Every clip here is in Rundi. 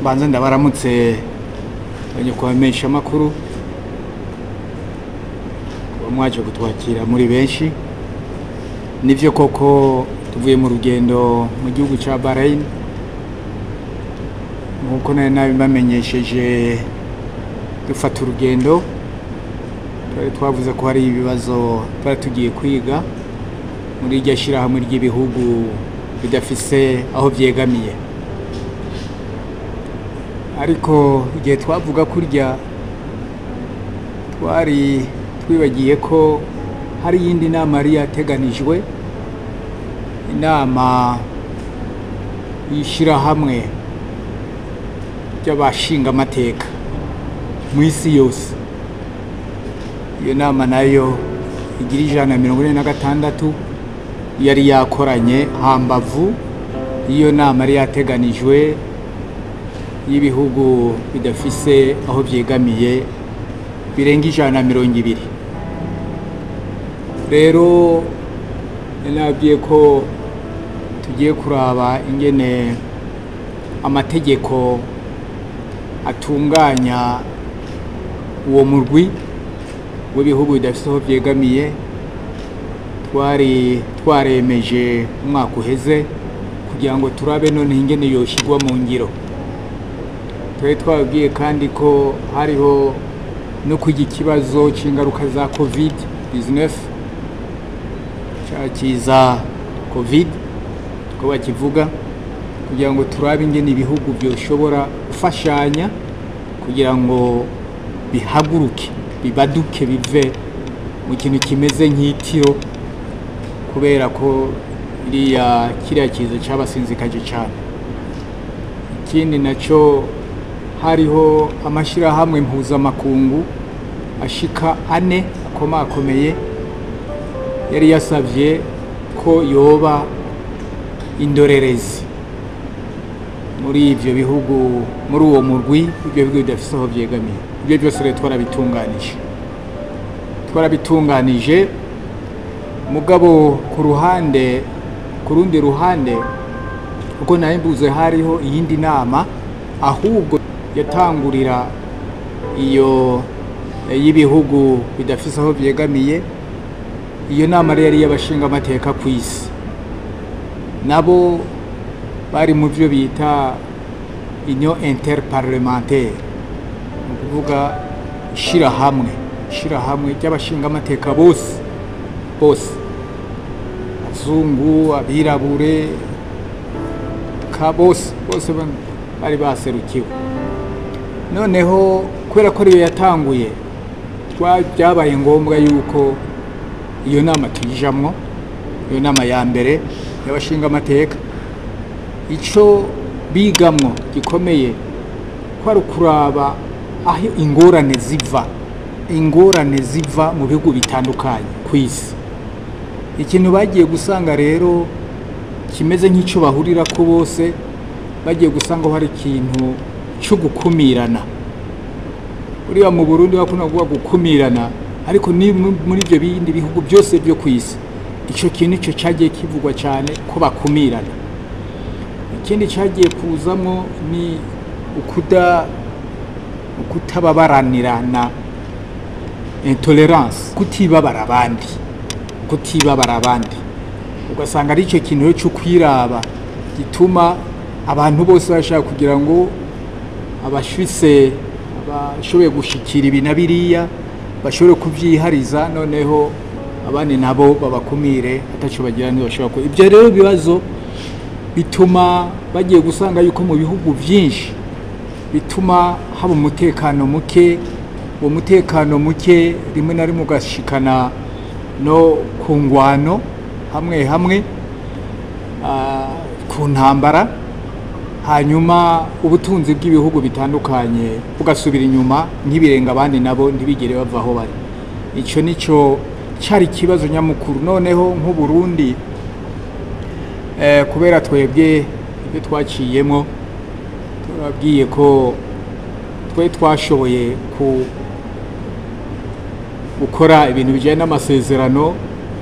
mbanza ndabaramutse abanyakubamenyesha amakuru kuba mwaje kutwakira muri benshi nivyo koko tuvuye mu rugendo mu gihugu ca Bahrain nkuko nari nabibamenyesheje dufata urugendo twari twavuze ko hari ibibazo twari tugiye kwiga muri iryo shirahamwe ry'ibihugu bidafise aho vyegamiye ariko igihe twavuga kurya twari twibagiye ko hari iyindi nama yari yateganijwe inama y'ishirahamwe ry'abashingamateka mu isi yose iyo nama nayo igira ijana na mirongo ine na gatandatu yari yakoranye hambavu iyo nama yari yateganijwe y'ibihugu bidafise aho vyegamiye birenga ijana na mirongo ibiri rero nabwiye ko tugiye kuraba ingene amategeko atunganya uwo murwi w'ibihugu bidafise aho vyegamiye twari twaremeje umwaka uheze kugira ngo turabe none ingene yoshigwa mu ngiro twari twababwiye kandi ko hariho no kwiga ikibazo c'ingaruka za covid 19 cakiza covid ko bakivuga kugira ngo turabe ingene ibihugu vyoshobora gufashanya kugira ngo bihaguruke bibaduke bive mu kintu kimeze nk'itiro kubera ko iriya kiriya kiza cabasinzikaje cane ikindi naco hariho amashirahamwe mpuzamakungu ashika ane akomakomeye yari yasavye ko yoba indorerezi muri ivyo bihugu muri uwo murwi ibyo bihugu bidafise aho vyegamiye ibyo byose rero twarabitunganije twarabitunganije mugabo ku ruhande ku rundi ruhande kuko nayo mbuze hariho iyindi nama ahubwo yatangurira iyo y'ibihugu bidafise aho vyegamiye iyo nama rero yari y'abashingamateka ku isi nabo bari mu byo bita inyo interparlementaire ni ukuvuga ishirahamwe ishirahamwe ry'abashingamateka bose bose abazungu abirabure ka bose bose bari baserukiwe noneho kubera ko ariyo yatanguye byabaye ngombwa yuko iyo nama tuyijamwo iyo nama ya mbere y'abashingamateka icyo bigamwo gikomeye ko ari ukuraba aho ingorane ziva ingorane ziva mu bihugu bitandukanye ku isi ikintu bagiye gusanga rero kimeze nk'icyo bahurira ko bose bagiye gusanga hari ikintu cyo gukumirana uriya mu burundi bakunda kuvuga gukumirana ariko ni muri ibyo bindi bihugu byose byo ku isi icyo kintu cyo cyagiye kivugwa cyane ko bakumirana ikindi cyagiye kuzamo ni ukuda ukutababaranirana intolerance kutibabara abandi kutibabara abandi ugasanga ari icyo kintu cyo kwiraba gituma abantu bose bashaka kugira ngo abashise abashoboye gushikira ibi na biriya bashobore kubyihariza noneho abandi nabo babakumire atacyo bagira ntibashobora kuba ibyo rero bibazo bituma bagiye gusanga yuko mu bihugu byinshi bituma haba umutekano muke uwo mutekano muke rimwe na rimwe ugashikana no ku ngwano hamwe hamwe ku ntambara hanyuma ubutunzi bw'ibihugu bitandukanye bugasubira inyuma ntibirenga abandi nabo ntibigere bava aho bari icyo nicyo cyari ikibazo nyamukuru noneho nk'uburundi kubera twebwe ibyo twaciyemo turabwiye ko twe twashoboye gukora ibintu bijyanye n'amasezerano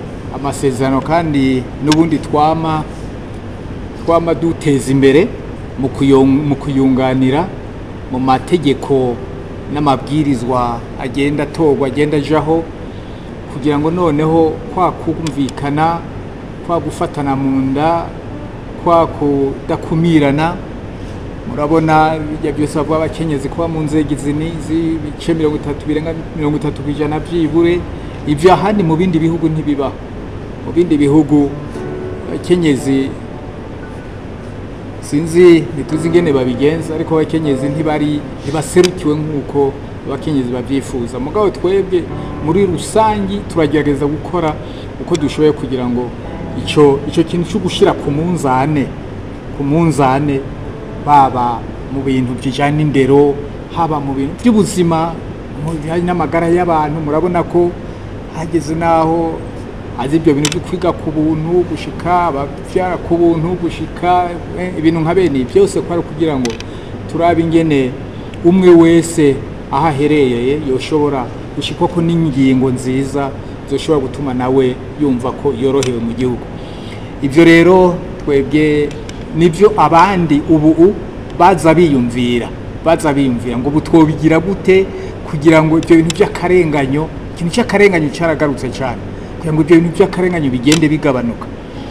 amasezerano kandi n'ubundi twama twama duteza imbere mu kuyo- mu kuyunganira mu mategeko n'amabwirizwa agenda atorwa agenda ajaho kugira ngo noneho kwa kumvikana kwa gufatana mu nda kwa kudakumirana murabona bijya byose bavuga abakenyezi kuba mu nzego izi n'izi ibice mirongo itatu birenga mirongo itatu ku ijana byibure ibyo ahandi mu bindi bihugu ntibibaho mu bindi bihugu abakenyezi sinzi ntituzi ingene babigenza ariko abakenyezi ntibari ntibaserukiwe nk'uko abakenyezi babyifuza mugabo twebwe muri rusangi turagerageza gukora uko dushoboye kugira ngo icyo icyo kintu cyo gushyira ku munzane ku munzane baba mu bintu bijyanye n'indero haba mu bintu by'ubuzima mu bijyanye n'amagara y'abantu murabona ko hageze n'aho azi ibyo bintu byo kwiga ku buntu gushika ababyara ku buntu gushika eh, ibintu nka bene ibi byose kwari kugira ngo turabe ingene umwe wese aho aherereye yoshobora gushikwa ko n'ingingo nziza zoshobora gutuma nawe yumva ko yorohewe mu gihugu ibyo rero twebwe nibyo abandi ubu baza biyumvira baza biyumvira ngo ubu twobigira gute kugira ngo ibyo bintu by'akarenganyo ikintu cy'akarenganyo cyaragarutse cyane kugira ngo ibyo bintu by'akarenganyo bigende bigabanuka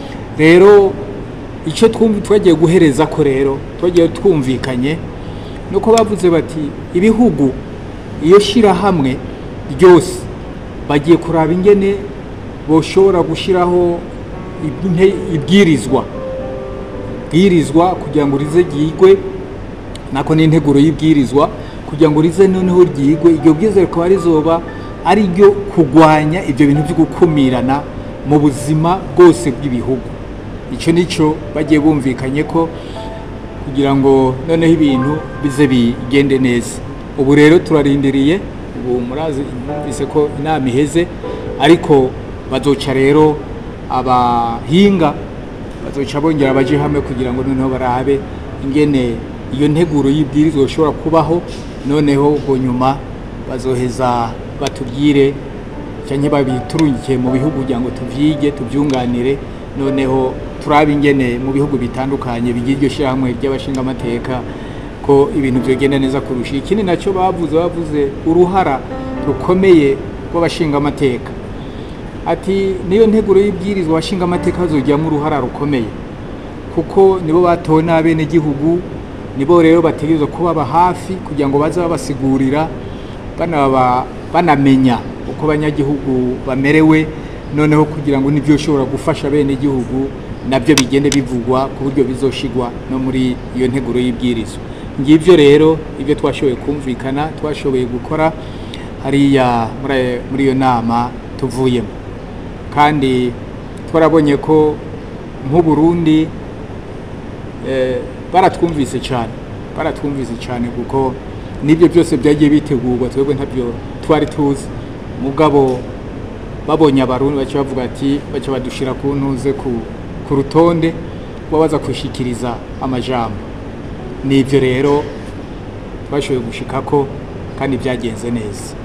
rero icyo twumva twagiye guhereza ko rero twagiye twumvikanye nuko bavuze bati ibihugu iyo shyirahamwe ryose bagiye kuraba ingene boshobora gushyiraho ibne- ibwirizwa ibwirizwa kugira ngo rize ryigwe nako n'integuro y'ibwirizwa kugira ngo rize noneho ryigwe iryo bwirizwa rikaba rizoba ari ryo kurwanya ibyo bintu byo gukumirana mu buzima bwose bw'ibihugu icyo nicyo bagiye bumvikanye ko kugira ngo noneho ibintu bize bigende neza ubu rero turarindiriye ubu murazi mwumvise ko inama iheze ariko bazoca rero abahinga bazoca bongera baje hamwe kugira ngo noneho barabe ingene iyo nteguro y'ibwirizwa ishobora kubaho noneho ubwo nyuma bazoheza batubwire cyangwa babiturungikiye mu bihugu kugira ngo tuvyige tubyunganire noneho turabe ingene mu bihugu bitandukanye bigira iryo shyirahamwe ry'abashingamateka ko ibintu byogenda neza kurusha ikindi nacyo bavuze bavuze uruhara rukomeye rw'abashingamateka ati niyo nteguro y'ibwirizwa abashingamateka bazogiramo uruhara rukomeye kuko nibo batowe n'abenegihugu nibo rero bategerezwa kubaba hafi kugira ngo baze babasigurira banaba banamenya uko abanyagihugu bamerewe noneho kugira ngo nibyo ushobora gufasha abenegihugu nabyo bigende bivugwa ku buryo bizoshigwa no muri iyo nteguro y'ibwirizwa ngibyo rero ibyo twashoboye kumvikana twashoboye gukora hariya muri- muri iyo nama tuvuyemo kandi twarabonye ko nk'uburundi eh, baratwumvise cyane baratwumvise cyane kuko n'ibyo byose byagiye bitegurwa twebwe ntabyo twari tuzi mugabo babonye abarundi baca bavuga ati baca badushira ku ntuze ku, ku rutonde babaza kwishikiriza amajambo n'ibyo rero twashoboye gushikako kandi byagenze neza